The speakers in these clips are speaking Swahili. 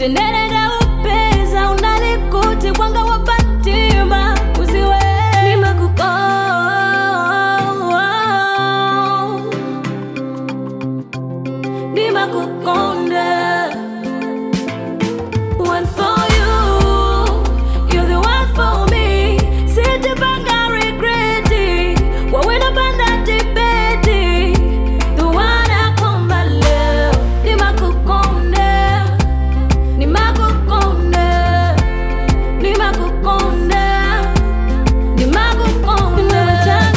tenderera upeza unalikuti mwanga wa patima usiwe nimakuko nimakukonda one for you you're the one for me sitipanga regreti wawena panda dibeti the one akomba leo nimakukonda nimakukonda nimakukonda nimakukonda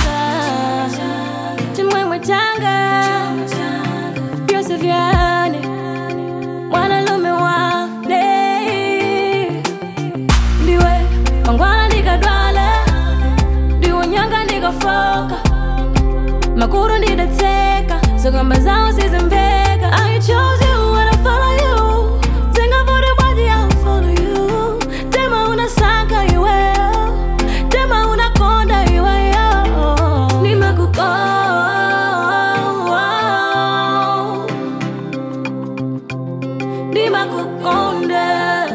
chimwemwe changa byose vyane mwanalume wande ndiwe mangwana ndikadwala ndiwe nyanga ndikafoka makuru ndidatseka zokamba zawo sizimveka I chose you and I follow you Zingavuti bwaji I follow you Tema unasaka iweyo Tema unakonda iweyo Nimakuko Nimakukonda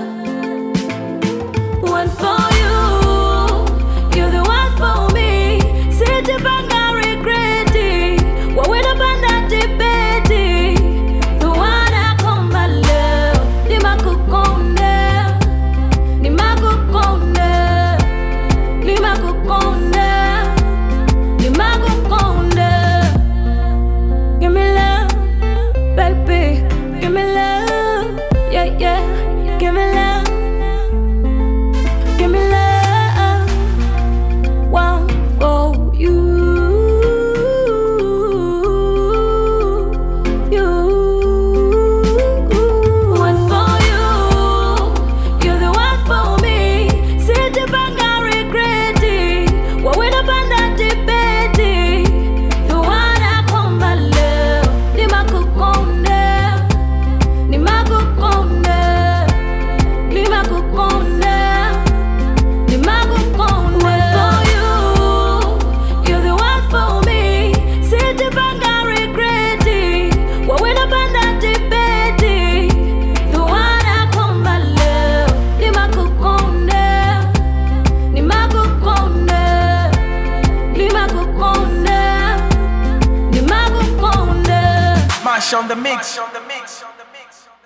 one for you, you're the one for me. Sitipanga regreti, wawena panda dibeti. The one akomba leo, nimakukonda, nimakukonda, nimakukonda, nimakukonda. Give me love, baby, give me love, yeah yeah, give me love. Give me love, one for you, you, one for you. You're the one for me. Sitipanga regreti, wawena panda dibeti. The one akomba leo, nimakukonda, nimakukonda, nimakukonda. One for you, you're the one for me. Sitipanga regreti, wawena panda dibeti. The one akomba leo, nimakukonda, nimakukonda, nimakukonda, nimakukonda. Mash on the mix.